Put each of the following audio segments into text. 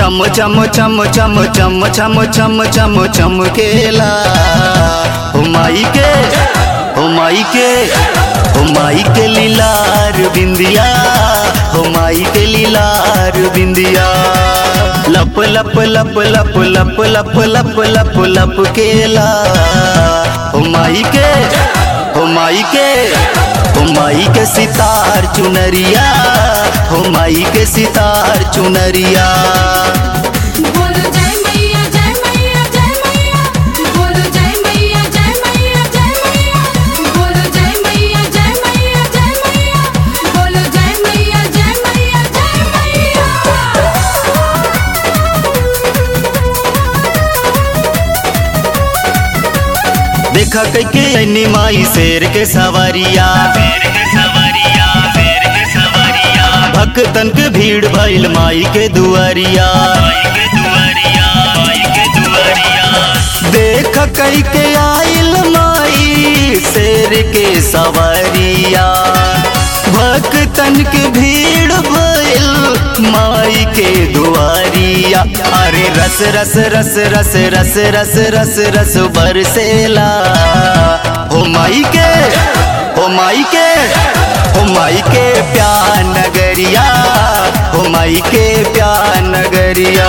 चम चम चम चम चम चम चम चम चमकेला हो माई के हो माई के हो माई के लीलार बिंदिया हो माई के लीलार बिंदिया लप लप लप लप लप लप लप लप लप केला हो माई के हो माई के हो माई के सितार चुनरिया हो माई के सितार चुनरिया बोलो जय मैया जय मैया जय मैया बोलो जय मैया जय मैया जय मैया बोलो जय मैया जय मैया जय मैया बोलो जय मैया जय मैया जय देखा कैके ऐनी माई शेर के सवारिया भक्तन के भीड़ भइल माई के दुआरिया देख कैके आइल माई शेर के सवारिया भक्तन के भीड़ भइल माई के दुआरिया अरे रस रस रस रस रस रस रस रस बरसेला हो माई के हो माई के हो माई के प्यार नगरिया हो माई के प्यार नगरिया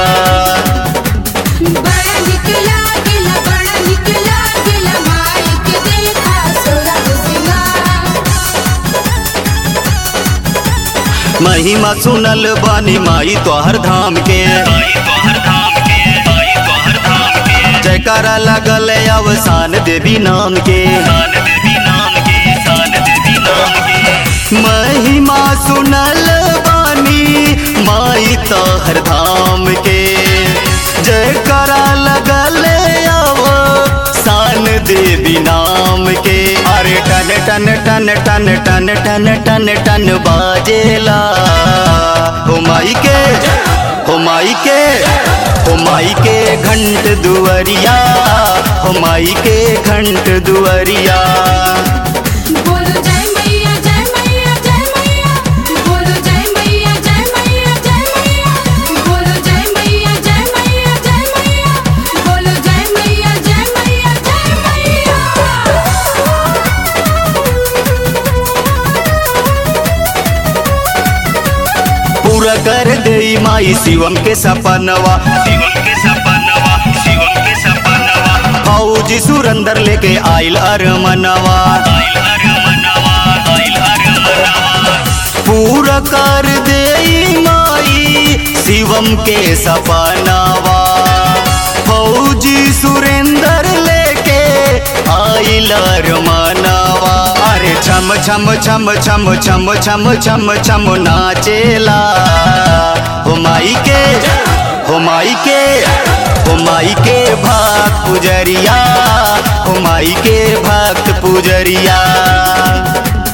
बड़ा निकला गिला बड़ा निकला गिला माई के देखा सोरा सिंगार महिमा सुनल बानी माई तोहर धाम के जयकारा लगल अवसान देवी नाम के महिमा सुनल बानी माई तोहर धाम के जयकारा लगल अवसान देवी नाम के अरे टन टन टन टन टन टन टन टन बाजेला हो माई के हो माई के हो माई के घंट दुआरिया हो माई के घंट दुआरिया बोलो जय मैया जय मैया जय मैया बोलो जय मैया जय मैया जय मैया बोलो जय मैया जय मैया जय मैया बोलो जय मैया जय मैया जय पूरा कर दे माई शिवम के सपनवा फौजी सुरंदर लेके आइल अरमनवा पूरा कर दे माई शिवम के सपनवा फौजी सुरेंदर लेके आइल अरमनवा अरे छम छम छम छम छम छम छम छम नाचेला हो माई के हो माई के हो माई के भक्त पुजरिया हो माई के भक्त पुजरिया